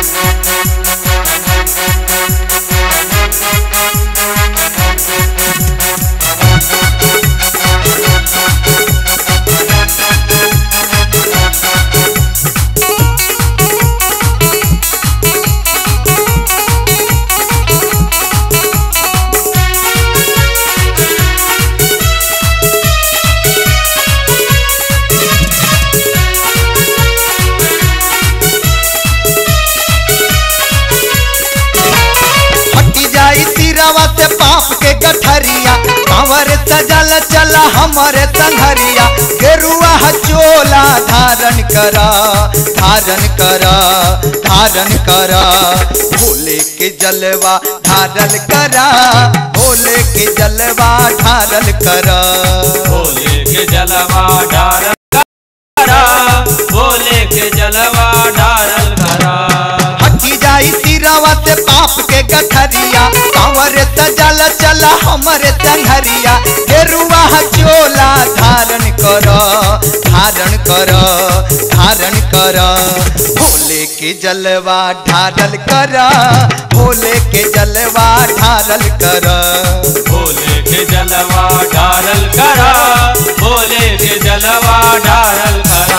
हटी जाई तीरावा से पाप के गठरिया कंवर सजल चला हमारे संघरिया गेरुआ चोला धारण करा धारण करा धारण करा भोले के जलवा ढारल करा भोले के जलवा ढारल करा भोले के जलवा डारल करा भोले के जलवा डारल करा हटी जाई तीरावा से पाप के गठरिया कंवर सजल चला हमारे संघरिया गेरुआ चोला धारण कर धारण कर धारण कर भोले के जलवा ढारल कर भोले के जलवा ढारल कर भोले के जलवा डारल करा भोले के जलवा डारल करा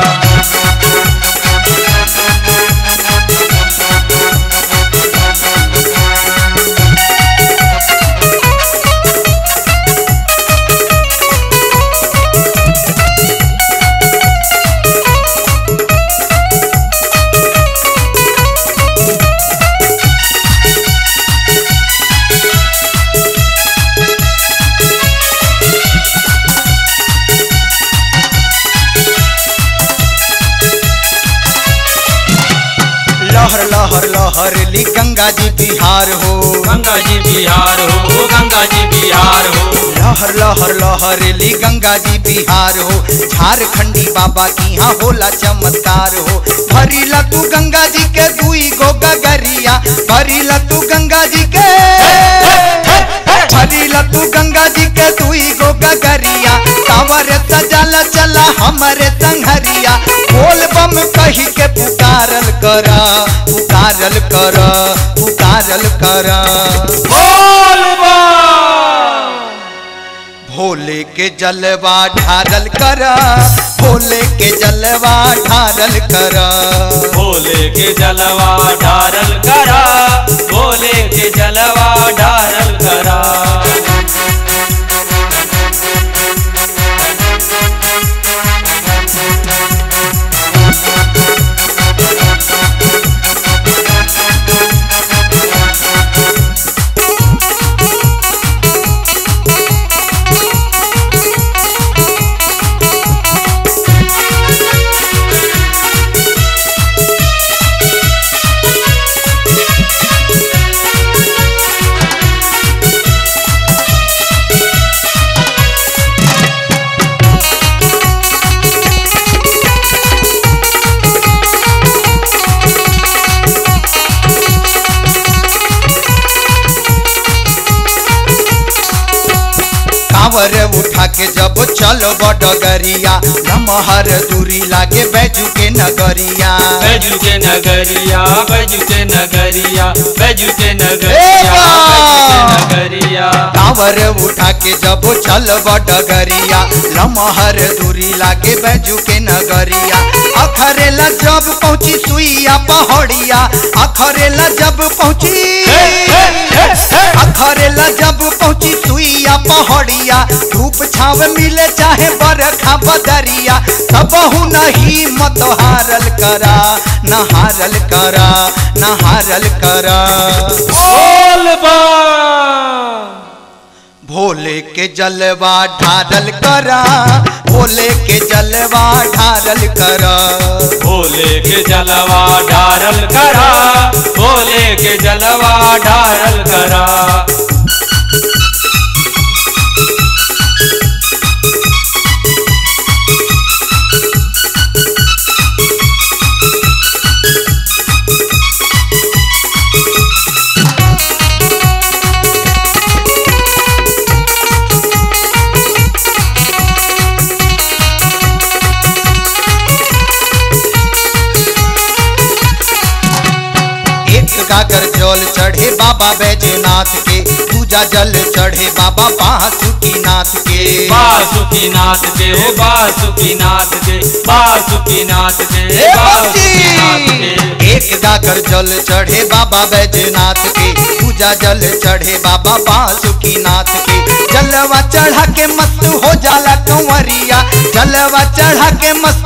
लहर लहर लहर ली गंगा जी बिहार हो गंगा जी बिहार हो गंगा जी बिहार हो लहर लहर लहर ली गंगा जी बिहार हो झारखंडी बाबा की यहाँ होला चमत्कार हो भरीला तू गंगा जी के दुई गो गगरिया भरीला तू गंगा जी के भरीला तू गंगा जी के दुई गो गगरिया कांवर सजल चला हमारे संघरिया बोल बम कही के पुकारल करा पुकारल करा पुकारल करा बोल भोले के जलवा ढारल करा भोले के जलवा ढारल करा भोले के जलवा डारल करा भोले के जलवा डारल करा कांवर उठा के जब चलो डगरिया लमहर दूरी लागे बैजू के नगरिया बैजू के नगरिया बैजू के नगरिया बैजू के ए नगरिया बा! बैजू के नगरिया कांवर उठा के जब चलब डगरिया लमहर दूरी लागे बैजू के नगरिया अखरेला जब पहुंची सुइया पहाड़िया अखरेला जब पहुंची अखरेला जब पहुंची सुइया पहाड़िया धूप छाव मिले चाहे बरखा बदरिया सबहु नहीं मत हारल करा न हारल करा न हारल करा बोल बा भोले के जलवा ढारल करा भोले के जलवा ढारल करा भोले के जलवा डारल करा भोले के जलवा डारल करा गागर जल चढ़े बाबा बैजनाथ के पूजा जल चढ़े बाबा बासुकीनाथ के बासुकीनाथ के हो बासुकीनाथ के बासुकीनाथ के ए बासुकीनाथ भक्ति! के एक गागर जल चढ़े बाबा बैजनाथ के पूजा जल चढ़े बाबा बासुकीनाथ के जलवा चढ़ा के मस्त हो जाला कंवरिया जलवा चढ़ा के मस्त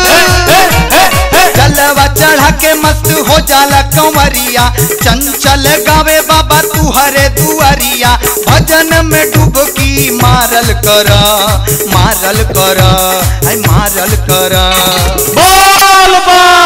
जलवा चढ़ा के मस्त हो जाला कंवरिया चंचल गावे बाबा तू हरे दुआरिया भजन में डुबकी मारल कर मारल कर आई मारल कर बोल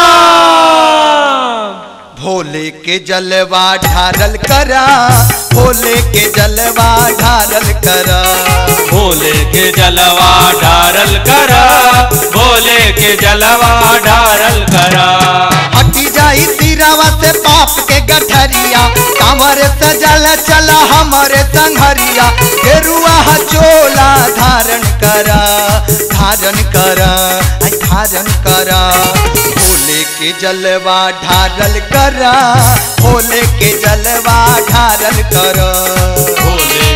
बम भोले के जलवा ढारल करा भोले के जलवा ढारल करा भोले के जलवा ढारल करा भोले के जलवा ढारल करा हटी जाई सिरावा से पाप के गठरिया कांवर सजल चला हमारे संघरिया गेरुआ चोला धारण करा धारण करा आई धारण करा भोले के जलवा ढारल करा भोले के जलवा ढारल करा भोले